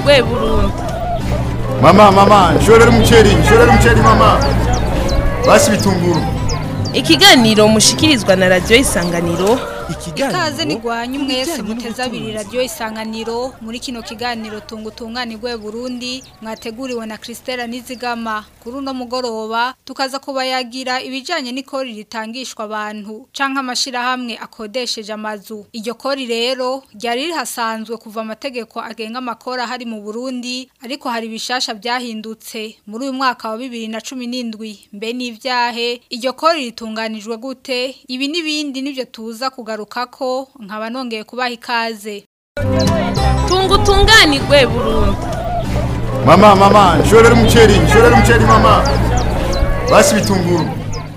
rwe burundu mama mama nshorera umuceri nshorera umuceri mama basi bitunguru ikiganiro mushikirizwa na radiyo isanganiro ikaze nigwanye umwese muteze abiri radiyo isanganiro muri kino kiganiro tunga utunganirwe burundi mwateguriwe na christela nizigama kuri uno mugoroba tukaza kubayagira ibijyanye n'ikori ritangishwa abantu cyangwa amashyirahamwe akodesheje amazu iryo kori rero ryari rihasanzwe kuva amategeko agenga amakori ahari mu burundi ariko hari ibishasha byahindutse muri uyu mwaka wa bibiri na cumi n'indwi mbe n'ibyahe iryo kori ritunganijwe gute ibi n'ibindi nibyo tuza kugaruka ko nkaba nongeye kubaha ikaze tunga utunganirwe burundu mama mama nshorera umuceri nshorera umuceri mama basi bitunguru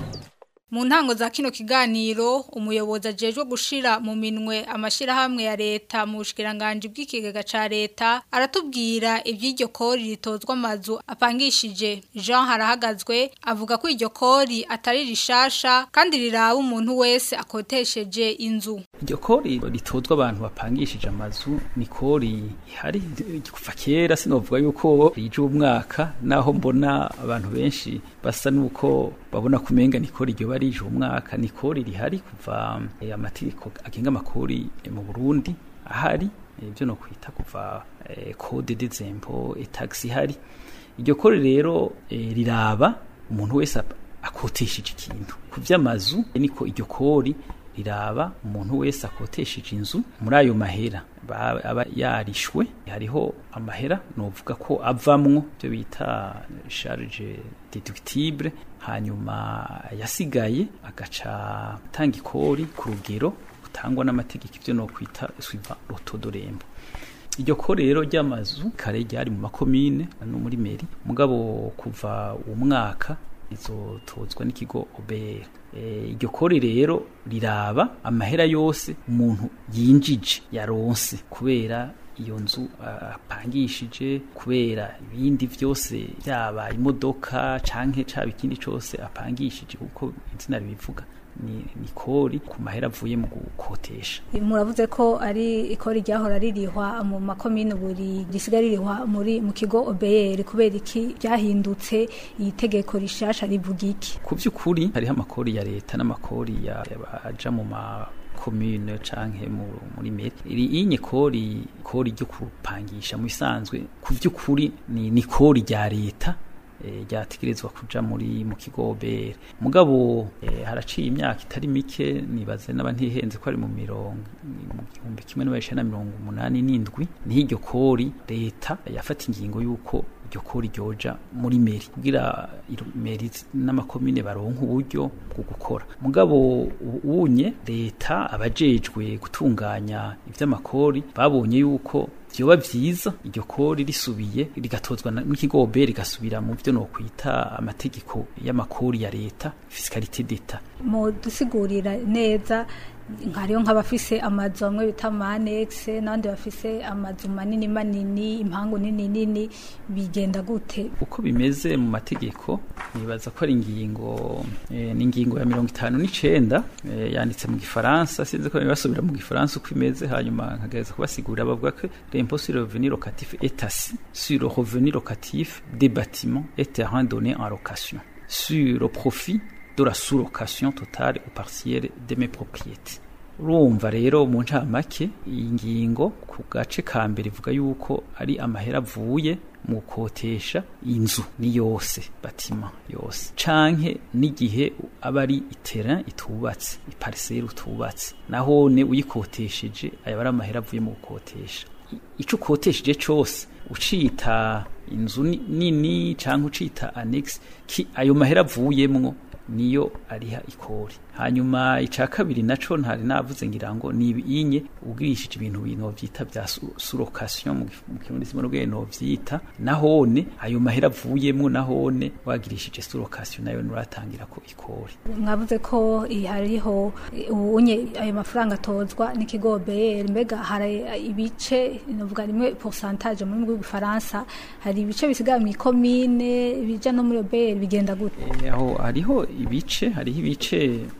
mu ntango za kino kiganiro umuyobozi ajejwe gushira mu minwe amashyirahamwe ya leta mu bushikiranganje bw'ikigega ca leta aratubwira iby'iryo kori ritozwa amazu apangishije Jean harahagazwe avuga ko iryo kori atari rishasha kandi riraba umuntu wese akotesheje inzu iryo kori ritozwa abantu bapangishije amazu ni kori ihari kuva kera sinovuga yuko rije umwaka naho mbona abantu benshi basa nuko babona kumenga ni kori iryo barije umwaka ni kori rihari kuva eh, amategeko agenga amakori eh, mu Burundi ahari ibyo no kwita kuva eh, code des impôts et taxes ihari iryo kori rero eh, riraba umuntu wese ap- akotesheje ikintu ku vy'amazu niko iryo kori riraba umuntu wese akotesheje inzu muri ayo mahera ba- aba yarishwe hariho amahera novuga ko avamwo byo bita charge deductible hanyuma yasigaye agaca atanga ikori ku rugero rutangwa n'amategeko ibyo no kwita suiva rotodorembo iryo kori rero ry'amazu kare ryari mu makomine no muri meri mugabo kuva uwo mwaka izotozwa n'ikigo OBR Eh, iryo kori rero riraba amahera yose umuntu yinjije yaronse kubera iyo nzu ah, apangishije kubera ibindi vyose byaba imodoka canke caba ikindi cose apangishije kuko izina ribivuga ni, ni kori ku mahera avuye mu gukotesha muravuze ko ari ikori ryahora ririhwa mu makomine buri risigaye ririhwa muri mu kigo OBR kubera iki byahindutse iyi tegeko rishasha rivuga iki ku by'ukuri hariho amakori ya leta n'amakori ya- aja mu ma commune canke mu- muri meri iri inye kori kori ryo kupangisha mu bisanzwe ku by'ukuri ni, ni kori rya leta eh, ryategerezwa kuja muri mu kigo OBR mugabo eh, haraciye imyaka itari mike nibaze n'aba ntihenze ko ari mu mirongo mu gihumbi kimwe n'amajana na mirongo umunani n'indwi niho iryo kori leta yafata ingingo y'uko iryo kori ryoja muri meri kugira iro- meri zi- n'amakomine baronka uburyo bwo gukora mugabo u- unye leta abajejwe gutunganya ivy'amakori babonye yuko vyoba vyiza iryo kori risubiye rigatozwa na- n'ikigo OBR rigasubira mu vyo nokwita amategeko y'amakori ya leta fiscalité d'etat mu dusigurira neza nkariyo nk'abafise amazu amwe bita manex n'abandi bafise amazu manini manini impangu nini nini bigenda gute uko bimeze mu mategeko nibaza ko ari ingingo eh, ni ingingo ya mirongo itanu n'icenda eh, yanditse mu gifaransa sinzi ko basubira mu gifaransa uko imeze hanyuma nkagereza kubasigurira bavuga ko l'impôt sur le revenu locatif est assis sur le revenu locatif des bâtiments et terrains donnés en location sur le profit de la sous-location totale ou partielle de mes propriétés urumva rero mu ncamake iyi ngingo ku gace ka mbere ivuga yuko ari amahera avuye mu gukotesha inzu ni yose batima yose canke n'igihe aba ari itera itubatse ipariseri utubatse nahone uyikotesheje aya ari amahera avuye mu gukotesha I- ico ukotesheje cose ucita inzu ni- nini canke ucita annex ki ayo mahera avuyemwo niyo ariha ikori hanyuma ica kabiri naco ntari navuze ngira ngo ni inye ugirishije ibintu bintu vyita vya su- surokation mu gif- mu kirundi simwe n'ubwenge no vyita nahone ayo mahera avuyemwo nahone wagirishije surokation nayo nuratangira ko ikori mwavuze ko iyi hariho unye ayo mafaranga atozwa n'ikigo OBR mbega hari ibice novuga rimwe pourcentage mu rurimi rw'igifaransa hari ibice bisigaye mu ikomine bija no muri OBR bigenda gute Eh, aho hariho ibice hariho ibice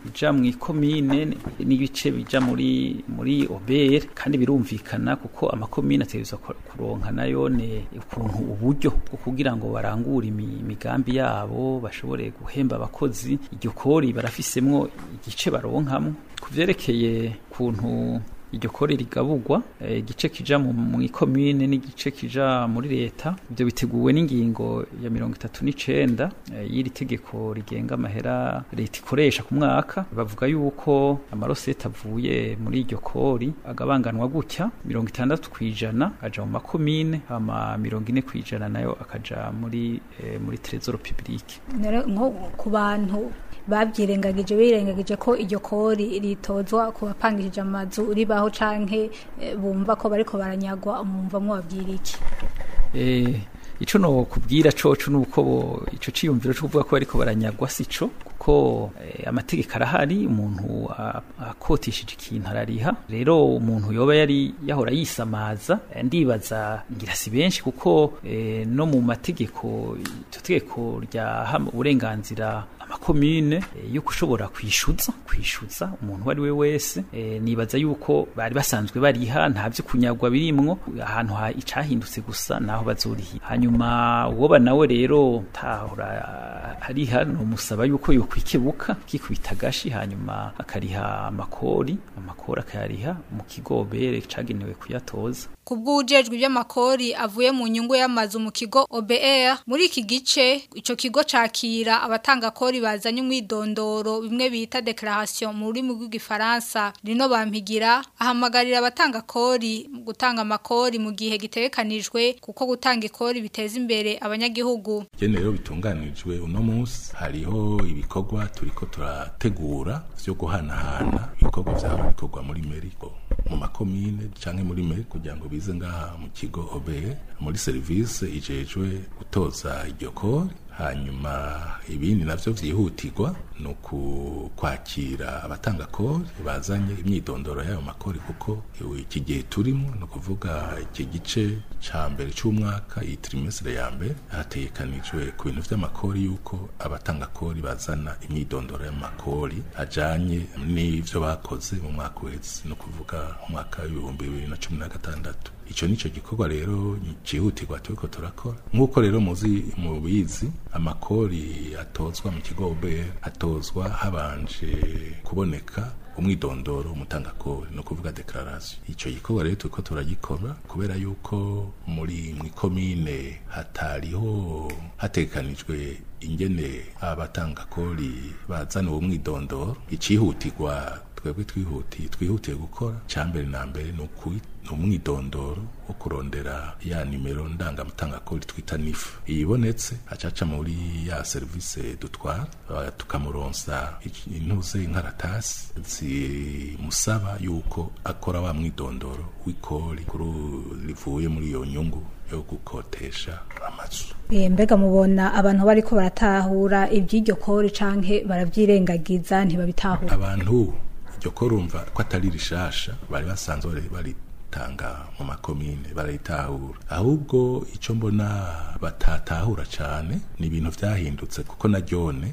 bija mu ikomine n'ibice bija muri muri obere kandi birumvikana kuko amakomine ategerezwa ku- kuronka nayo ne ukuntu uburyo bwo kugira ngo barangure imi- imigambi yabo bashobore guhemba abakozi iryo kori barafisemwo igice baronkamwo ku vyerekeye kuntu iryo kori rigabugwa eh, igice kija mu mu ikomine n'igice kija muri leta ibyo biteguwe n'ingingo ya mirongo itatu n'icenda eh, y'iri tegeko rigenga amahera leta ikoresha ku mwaka bavuga yuko amarosete avuye muri iryo kori agabanganwa gutya mirongo itandatu kw'ijana aja mu makomine hama mirongo ine kw'ijana nayo akaja muri eh, muri trezoro publique Nero nko ku bantu babyirengagije birengagije ko iryo kori ritozwa ku bapangishije amazu ribaho canke eh, bumva ko bariko baranyagwa umumva mwabwira iki Eh, ico no kubwira coco nuko bo ico ciyumviro cyo kuvuga ko bariko baranyagwa sico kuko eh, amategeko arahari umuntu a- akotishije ikintu arariha rero umuntu yoba yari yahora yisamaza eh, ndibaza ngira si benshi kuko eh, no mu mategeko iryo tegeko ryaha uburenganzira amakomine eh, yo kushobora kwishuza kwishuza umuntu uwo ari we wese eh, nibaza yuko bari basanzwe bariha nta vyo kunyagwa birimwo ahantu ha icahindutse gusa naho bazoriha hanyuma uwoba nawe rero tahora hariha nomusaba yuko yokwikebuka kikubita agashi hanyuma akariha amakori amakori akayariha mu kigobere cagenewe kuyatoza kubw'ujejwe iby'amakori avuye mu nyungu y'amazu mu kigo OBR muri iki gice ico kigo cakira abatanga kori bazanye umwidondoro bimwe bita declaration mu rurimi rw'igifaransa rino bampigira ahamagarira abatanga kori mu gutanga amakori mu gihe gitegekanijwe kuko gutanga ikori biteza imbere abanyagihugu Jene rero bitunganijwe uno munsi hariho ibikorwa turiko turategura vyo guhanahana ibikorwa vyaba bikorwa muri Meriko mu makomine canke muri Meri kugira ngo bize ngaha mu kigo OBE muri service ijejwe gutoza iryo kori hanyuma ibindi navyo vyihutirwa ni ukwakira abatanga kori bazanye imyidondoro y'ayo makori kuko iki gihe turimo ni ukuvuga iki gice ca mbere c'umwaka iyi trimestre ya mbere hategekanijwe ku bintu vy'amakori yuko abatanga kori bazana imyidondoro y'amakori ajanye n'ivyo bakoze mu mwaka uheze ni ukuvuga umwaka w'ibihumbi bibiri na cumi na gatandatu ico nico gikorwa rero cihutirwa turiko turakora nk'uko rero muzi mubizi amakori atozwa mu kigo OBR atozwa habanje kuboneka umwidondoro umutangakori no kuvuga declaration ico gikorwa rero turiko turagikora kubera yuko muri mwikomine hatariho hatekanijwe ingene abatangakori bazana uwo mwidondoro icihutirwa twebwe twihutiye twihutiye gukora cyambere na mbere ni ukuri umwidondoro wo kurondera ya nimero ndangamutangakori twita nifu iyibonetse acaca muri ya serivisi dutwara tukamuronsa intuze inkaratasi zimusaba yuko akora wa mwidondoro w'ikori rivuye muri iyo nyungu yo gukotesha amazu mbega mubona abantu bariko baratahura iby'iryo kori canke baravyirengagiza ntibabitahura abantu iryo kori urumva ko atari rishasha bari basanzwe bari tanga mu makomine barayitahura ahubwo icyo mbona batatahura cyane ni ibintu byahindutse kuko na ryone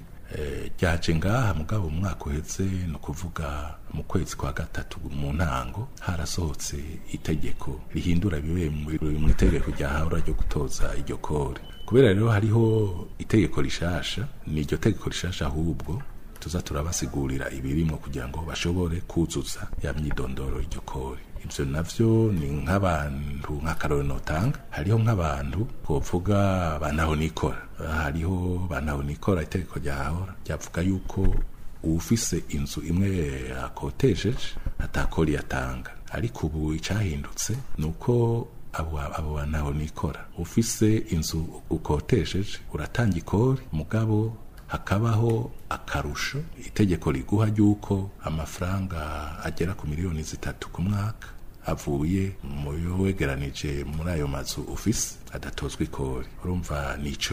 ryaje ngaha mugabo mu mwaka uhetse ni ukuvuga mu kwezi kwa gatatu mu ntango harasohotse itegeko rihindura bibe mu itegeko ryahahura ryo gutoza iryo kore kubera rero hariho itegeko rishasha ni iryo tegeko rishasha ahubwo tuza turabasigurira ibirimo kugira ngo bashobore kuzuza ya myidondoro iryo kore ibyo navyo ni nk'abantu nk'akarore notanga hariho nk'abantu twovuga banaho nikora hariho banaho nikora itegeko ryahahora ryavuga yuko uwufise inzu imwe akotesheje atakori yatanga ariko ubu icyahindutse ni uko abo abo banaho nikora ufise inzu ukotesheje uratanga ikori mugabo hakabaho akarusho itegeko riguha ry'uko amafaranga agera ku miliyoni zitatu ku mwaka avuye mu yo wegeranije muri ayo mazu ufise adatozwa ikori urumva nico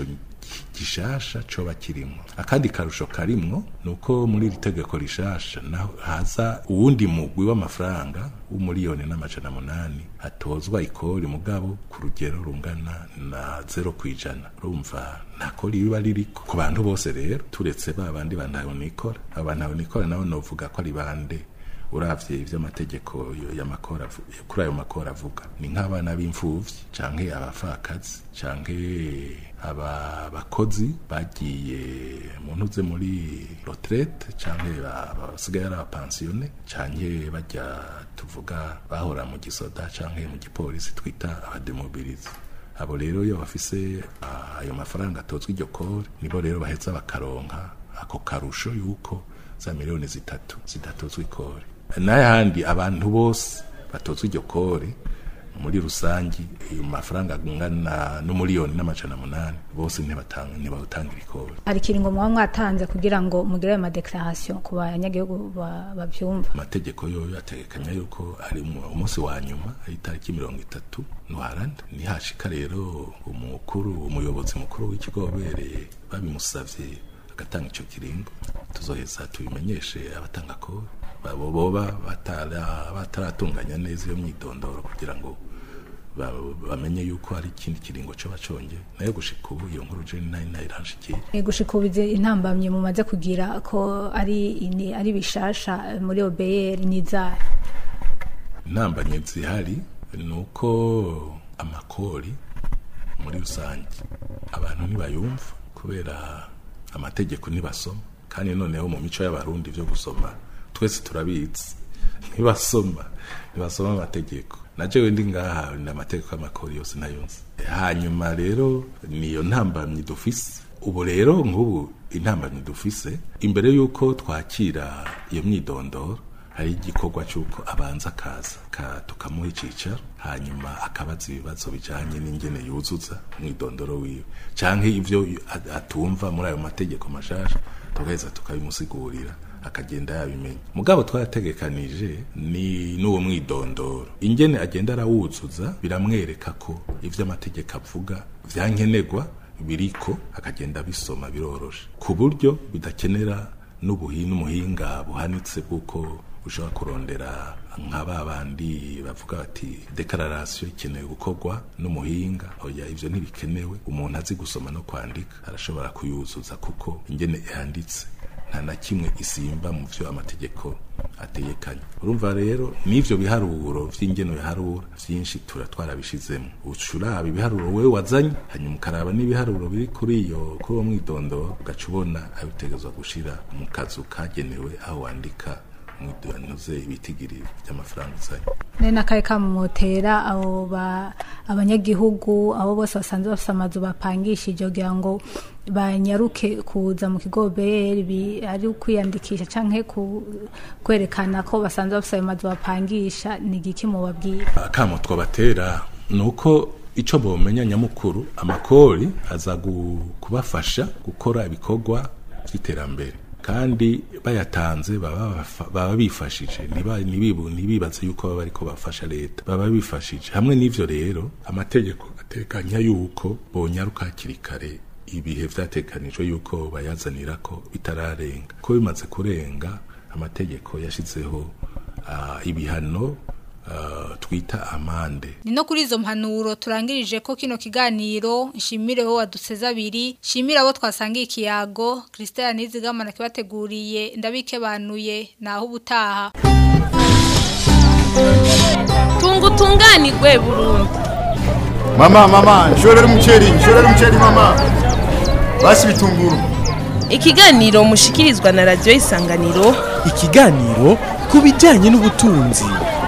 gishasha coba kirimwo akandi karusho karimwo nuko muri iri tegeko rishasha naho haza uwundi mugwi w'amafaranga w'umuriyoni n'amajana munani atozwa ikori mugabo ku rugero rungana na zero kwijana urumva nta kori riba ririko ku bantu bose rero turetse ba bandi bantabonikora abo bantabonikora nabo novuga ko ari bande uravye ivy'amategeko y'amakora kuri ayo makora avuga ni nk'abana b'imfuvyi canke abafakazi canke aba bakozi bagiye mu ntuze muri retraite canke basigaye ari abapansiyone canke bajya tuvuga bahora mu gisoda canke mu gipolisi twita abademobilize abo rero iyo bafise ayo mafaranga atozwa iryo kore nibo rero baheza bakaronka ako karusho yuko za miliyoni zitatu zidatozwa ikore n'ayandi abantu bose batozwa iryo kore muri rusangi ayo mafaranga angana n'umuriyoni n'amajana munani bose ntibawutangira ikore hari ikiringo muba mwatanze kugira ngo mugire ayo madekarasiyo ku banyagihugu babyumva amategeko yoyo ategekanya yuko ari umunsi wa nyuma ari itariki mirongo itatu ntwarande nihashika rero umukuru umuyobozi mukuru w'ikigo wabereye babimusavye agatanga ico kiringo tuzoheza tubimenyeshe abatanga kore babo boba bataratunganya neza iyo myidondoro kugira ngo bamenye yuko hari ikindi kiringo cyo baconge nayo gushika ubu iyo nkuru je nayo nayiranshikira gushika ubu intambamye mumaze kugira ko ari ini ari bishasha muri OBR nizara intambamye zihari nuko amakori muri rusange abantu ntibayumva kubera amategeko ntibasoma kandi noneho mu mico y'abarundi byo gusoma twese turabizi ntibasoma ntibasoma amategeko naje ndi ngaha ni amategeko y'amakori yose nayonse hanyuma rero niyo ntambamyi dufise ubu rero nk'ubu intambamyi dufise imbere y'uko twakira iyo myidondoro hari igikorwa cy'uko abanza akaza tukamuha icyicaro hanyuma akabaza ibibazo bijyanye n'ingene yuzuza umwidondoro wiwe cyangwa ibyo atumva muri ayo mategeko mashasha tugaheza tukabimusigurira akagenda yabimenya mugabo twarategekanije ni n'uwo mwidondoro ingene agenda arawuzuza biramwereka ko ibyo amategeko avuga byankenerwa biriko akagenda abisoma biroroshe ku buryo bidakenera n'ubuhi n'umuhinga buhanitse bw'uko ushobora kurondera nka ba bandi bavuga bati dekararasiyo ikenewe gukorwa n'umuhinga oya ibyo ntibikenewe umuntu azi gusoma no kwandika arashobora kuyuzuza kuko ingene yanditse nta na kimwe isimba mu byo amategeko ategekanye urumva rero n'ivyo biharuro vy'ingeno biharura vyinshi tura twarabishizemo ucuraba ibiharuro wewe wazanye hanyuma ukaraba n'ibiharuro biri kuri iyo kuri uwo mwidondoro ugaca ubona ayo utegerezwa gushira mu kazu kagenewe aho wandika mwidonuze ibitigiri by'amafaranga uzanye nari n'akahe kamumotera abo abanyagihugu abo bose basanzwe bafite amazu bapangishije kugira ngo banyaruke kuza mu kigo BR ari ukwiyandikisha canke kwerekana ko basanzwe bafite ayo mazu bapangisha ni igiki mubabwira akamo twabatera ni uko icyo bomenya nyamukuru amakori aza kubafasha gukora ibikorwa by'iterambere kandi bayatanze baba bifashije ntibibaze yuko baba ariko bafasha leta baba bifashije hamwe n'ivyo rero amategeko atekanya yuko bonyaruka hakiri kare ibihe vyatekanijwe yuko bayazanira ko bitararenga ko bimaze kurenga amategeko yashizeho uh, ibihano Uh, twita amande ni no kuri izo mpanuro turangirije ko kino kiganiro nshimire wo waduseza abiri nshimire abo twasangiye ikiyago Christelle Nizigamana kibateguriye ndabikebanuye naho ubutaha tunga utunganirwe burundu mama mama nshorera umuceri nshorera umuceri mama basi bitunguru ikiganiro mushikirizwa na radiyo isanganiro ikiganiro ku bijyanye n'ubutunzi